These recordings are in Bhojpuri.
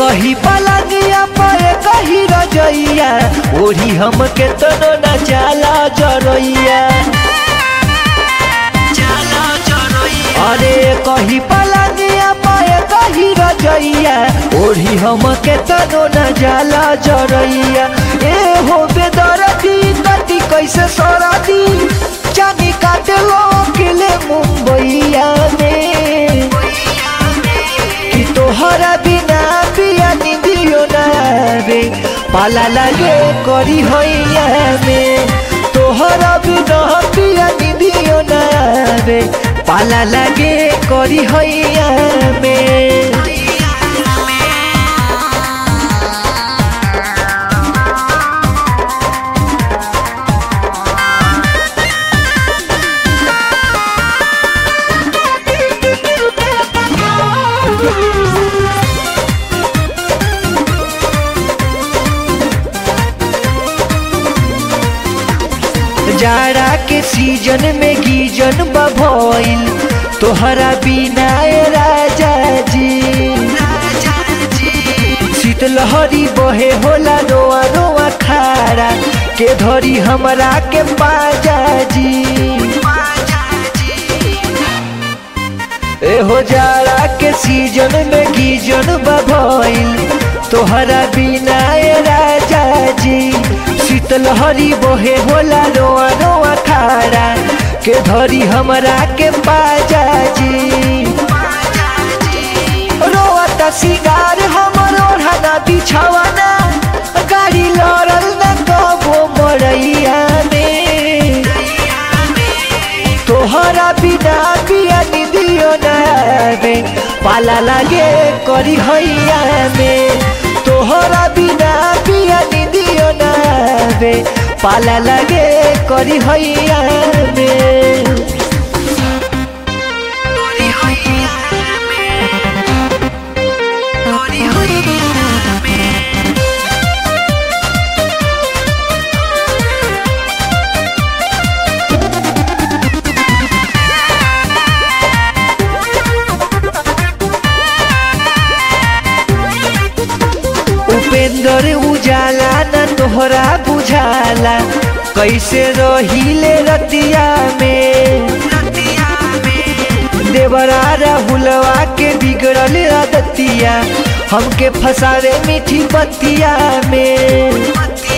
कही पलंगिया पर कही रजैया ओढ़ी हम के तनो न जाला जरैया अरे कही पलंगिया पर कही रजैया ओढ़ी हम के तनो न जाला जरैया ए हो बेदरदी कति कैसे सरदी चानी काटे लो किले मुंबईया में कि तोहरा बिना पिया निदियो ना रे पाला लागे करी होइया में तोहरा बिना पिया निदियो ना रे पाला लागे करी होइया में जाड़ा के सीजन में गीजन बभइल तोहरा बिना ए राजा जी शीतलहरी बहे होला रोआ रोआ खारा के धरी हमरा के पाजा जी एहो जाड़ा के सीजन में गीजन बभइल तोहरा बिना ए राजा जी शीतलहरी बोहे होला रोआ रोआ खाड़ा के धरी हमरा के पाजा जी रोआ त सिगार हमर ओढ़ना बिछावना गाड़ी लड़ल न कबो मरैया में तोहरा बिना पिया निदियो ना रे पाला लागे करी हैया में तोहरा बिना पिया निदियो ना रे पाला लागे करी हैया में उपेंद्र उजाला न तोहरा बुझाला कैसे रहिले रतिया में देवरा राहुलवा के बिगड़ल आदतिया हमके फसावे मीठी बतिया में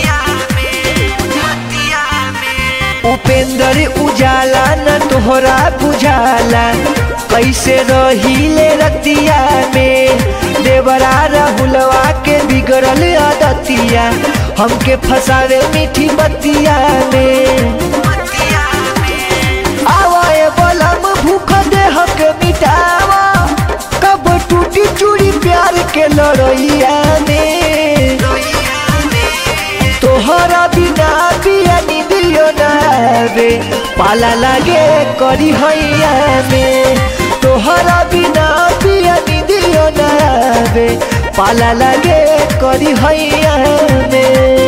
उपेंद्र उजाला न तोहरा बुझाला कैसे रहिले रतिया में देवरा राहुलवा के बिगड़ल आदतिया हमके फसावे मीठी बतिया में आवाए बलम भूख देह के मिटावा कब टूटी चूड़ी प्यार के लड़ैया में तोहरा बिना पिया निदियो ना रे पाला लागे करी हैया में तोहरा बिना पिया निदियो ना रे पाला लागे करी हैया में